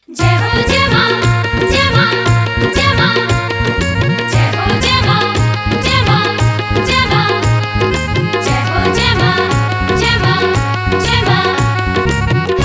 जय हो जय मां जय मां जय मां जय हो जय मां जय मां जय मां जय हो जय मां जय मां जय मां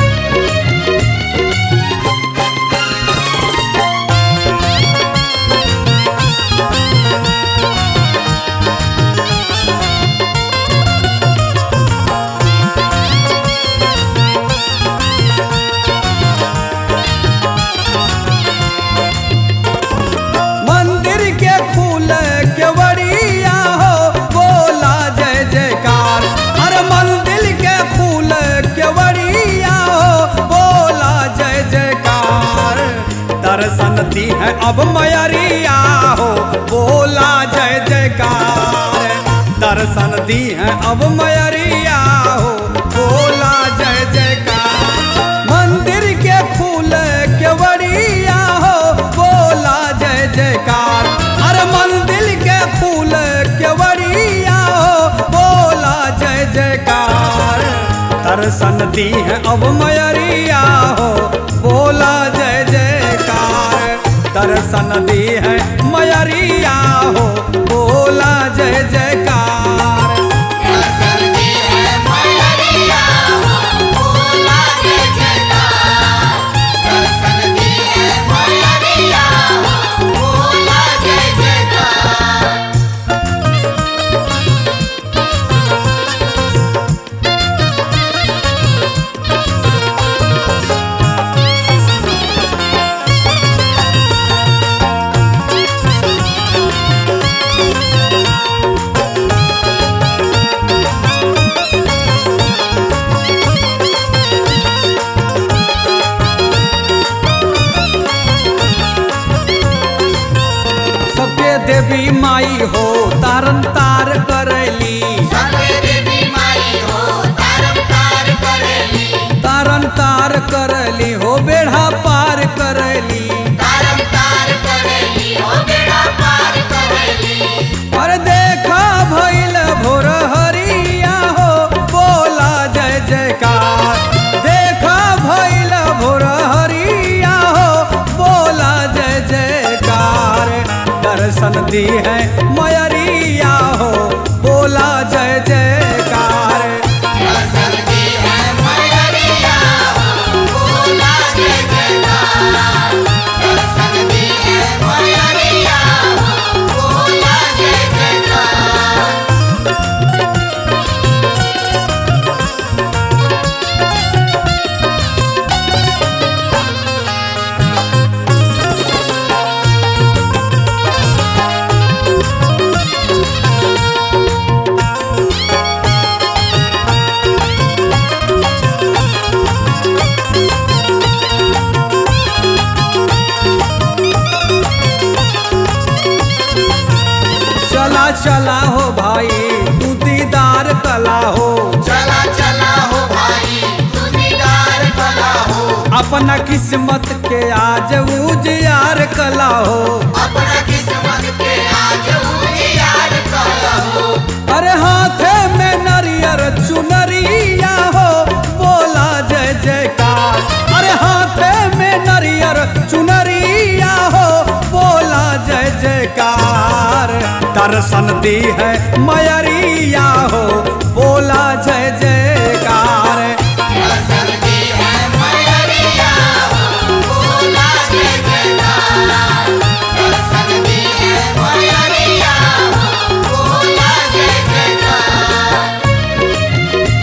मंदिर के फूल केवड़िया हो बोला जय जयकार अरे मंदिर के फूल केवड़िया हो बोला जय जयकार दर्शन दी है अब मयरिया हो बोला जय जयकार दर्शन दी है अब मयरिया हो बोला जय जयकार मंदिर के फूल केवड़िया हो बोला जय जयकार अरे मंदिर के फूल केवड़िया हो बोला जय जयकार दर्शन दी है अब मयरिया हो बोला जय जयकार दर्शन दी है मयरिया हो बोला जय जयकार सबके देवी माई हो तारन तार करैली तारन तार करैली हो बेढ़ा पार करैली अरे देखा भैल भोर हरिया हो बोला जय जयकार देखा भैल भोर हरिया हो बोला जय जयकार दर्शन दी है मयरिया हो बोला जय जयकार चला चला हो भाई तू दीदार कला हो चला चला हो भाई तू दीदार कला हो अपना किस्मत के आज उजियार कला हो अपना किस्मत के आज उजियार कला हो अरे हाथे में नरियर चुनरिया हो बोला जय जयकार अरे हाथे में नरियर चुनरिया हो बोला जय जयकार दर्शन दी है मयरिया हो बोला जय जयकार दर्शन दी है मयरिया हो बोला जय जयकार दर्शन दी है मयरिया हो बोला जय जयकार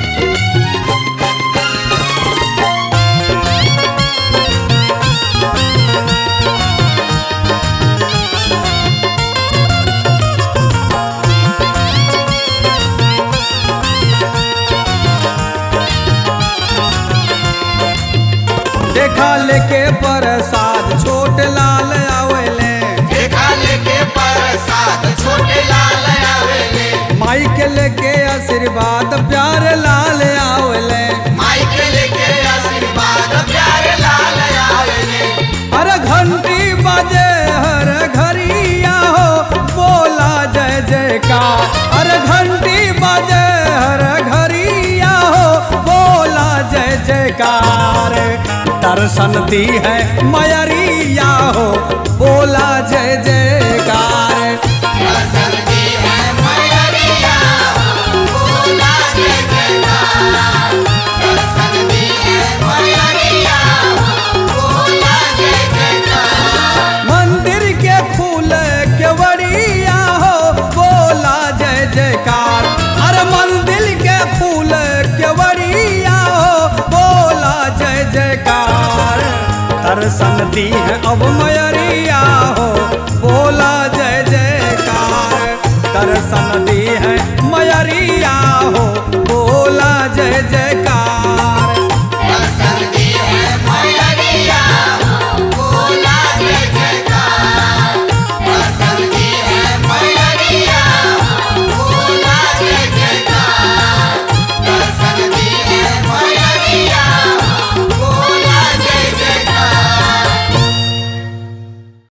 देखा लेके प्रसाद छोट लाल आवेले देखा लेके प्रसाद छोटे लाल आवेले माई के लेके आशीर्वाद प्यार लाल आवेले माई के लेके आशीर्वाद प्यारे लाल आवेले हर घंटी बजे हर घरिया हो बोला जय जयकार हर घंटी बजे हर घरिया हो बोला जय जयकार दर्शन दी है मयरिया हो बोला जय जयकार दर्शन दी है मैया हो बोला जय जयकार दर्शन दी है मैया हो बोला जय जयकार मंदिर के फूल केवड़िया हो बोला जय जयकार अरे मंदिर के फूल केवड़िया हो बोला जय जयकार दर्शन दी है अब मयरिया हो बोला जय जयकार दर्शन दी है मयरिया हो बोला जय जयकार